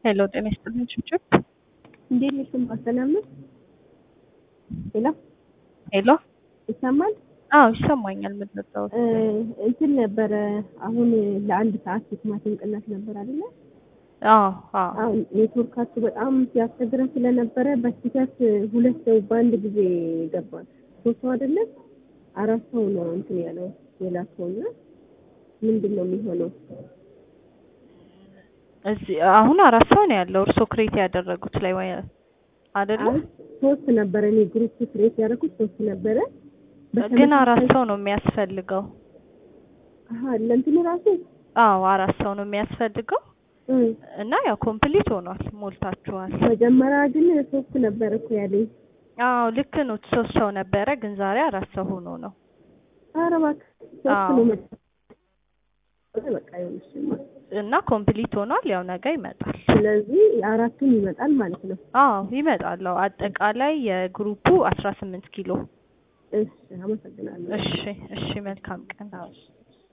ሄሎ ጤና ይስጥልኝ ችብችብ እንዴት ነሽ? ስማ ሰላም ነው? ሄሎ ሄሎ ይሰማል? አዎ ይሰማኛል። የምትመጣው እ እንትን ነበረ አሁን ለአንድ ሰዓት የቲማቲም ቅናሽ ነበር አይደለ? አዎ አዎ አሁን ኔትወርካችሁ በጣም ሲያስቸግረን ስለነበረ በስህተት ሁለት ሰው በአንድ ጊዜ ገባል። ሶስት ሰው አይደለ? አራት ሰው ነው እንትን ያለው የላከውና ምንድን ነው የሚሆነው? እዚህ አሁን አራት ሰው ነው ያለው። እርሶ ክሬት ያደረጉት ላይ ወይ አይደለ? አይ ሶስት ነበረ። እኔ ግሩፕ ክሬት ያደረኩት ሶስት ነበረ። ግን አራት ሰው ነው የሚያስፈልገው። አሀ ለእንትኑ ራሱ አዎ አራት ሰው ነው የሚያስፈልገው እ እና ያው ኮምፕሊት ሆኗል፣ ሞልታችኋል። መጀመሪያ ግን ሶስት ነበረ እኮ ያለኝ። አዎ ልክ ነው። ሶስት ሰው ነበረ፣ ግን ዛሬ አራት ሰው ሆኖ ነው። ኧረ እባክህ ሶስት አዎ። ነው መ- በቃ ይኸውልሽማ እና ኮምፕሊት ሆኗል። ያው ነገ ይመጣል። ስለዚህ አራቱም ይመጣል ማለት ነው። አዎ ይመጣል። አዎ አጠቃላይ የግሩፑ አስራ ስምንት ኪሎ። እሺ አመሰግናለሁ። እሺ እሺ፣ መልካም ቀን።